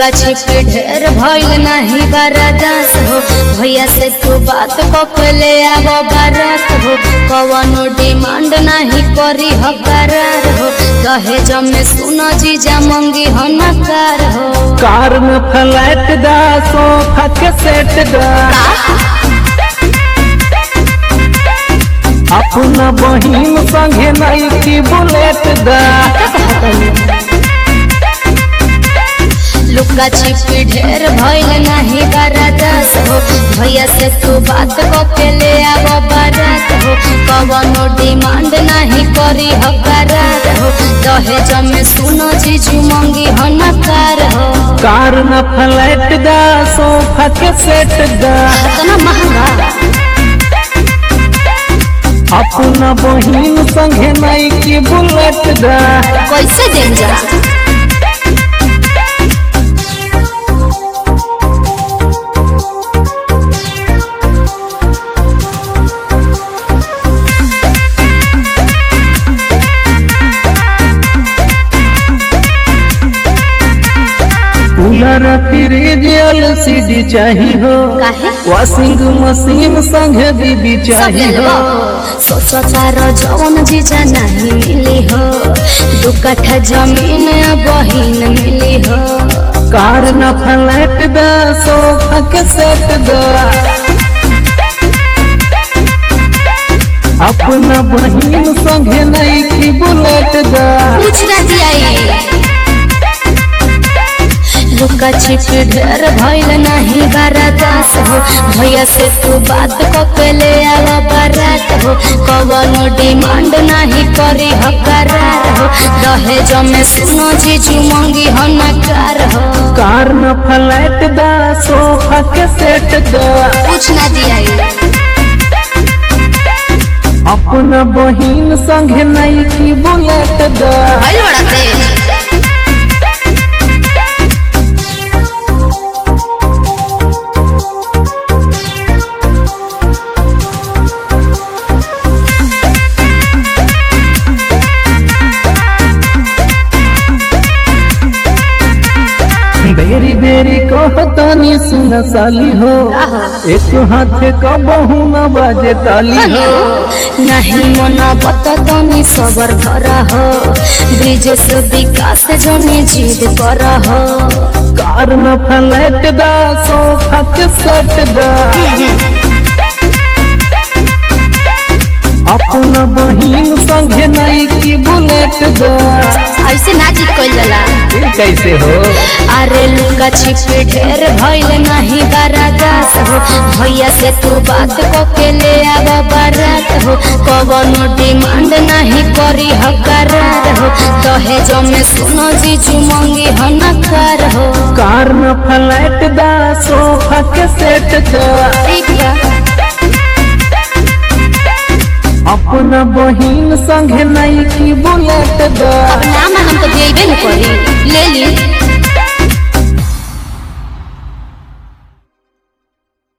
लुका छिपे ढेर भइल नाही बरदास हो भैया से तू बात पकले आब बारात हो कवनो डिमांड नाही करी हो करार हो दहेज में सुनो जीजा मंगी हो नकार हो कार में फ्लैट दा सोफा के सेट दा अपना बहिन संगे नहीं की बुलेट दा लुका छिपी ढेर भइल नाही बरदास हो भैया से तू बात पकले आब बारात हो कवनो डिमांड नाही करी हो करार हो दहेज में सुनो जीजू मंगी हो नकार हो कार में फ्लैट दा सोफा के सेट दा इतना महंगा अपना बहिन संगे नहीं की बुलेट दा कैसे देख जा कूलर फ्रिज एलसीडी चाहिए हो काहे? वॉशिंग मशीन संगे बीबी सब ले चाहिए लो हो सोचो तारो जवन जीजा नहीं मिली हो दू कट्ठा जमीन बहिन मिली हो कार न फ्लैट दा सोफा के सेट दा अपना बहिन संगे नहीं की बुलेट दा पूछ ना दिया लुका छिपी ढेर भइल नहीं बरदास हो भैया से तू बात ककेले आव बारात हो कवनो डिमांड नहीं करी हो करार हो दहेज में सुनो जीजू मंगी हो नकार हो कार न फ्लैट दा सोफा के सेट दा पूछ ना दिया अपना बहिन संगे नहीं की बुलेट दा भइल बड़ा तेज बेरी बेरी कहतानी सुन साली हो एक हाथ का बहु न बाजे ताली हो नहीं मना बतनी सबर कर हो ब्रिज से विकास जने जीद कर हो कार न फ्लैट दा सोफा के सेट दा अपना बहिन संगे नहीं की बुलेट दा ऐसे ना जीत कोई लला ये कैसे हो अरे लुका छिपे ढेर भइल नहीं बरादास हो भैया से तू बात को के ले आव बारात हो कवनो डिमांड नहीं करी हो करार हो दहेज में सुनो जीजू मंगी हो नकार हो कार न फ्लैट दा सोफा के सेट दा ठीक बा अपना बहिन संगे नहीं की बुलेट दा अब नाम हम तो देबे न करी ले ली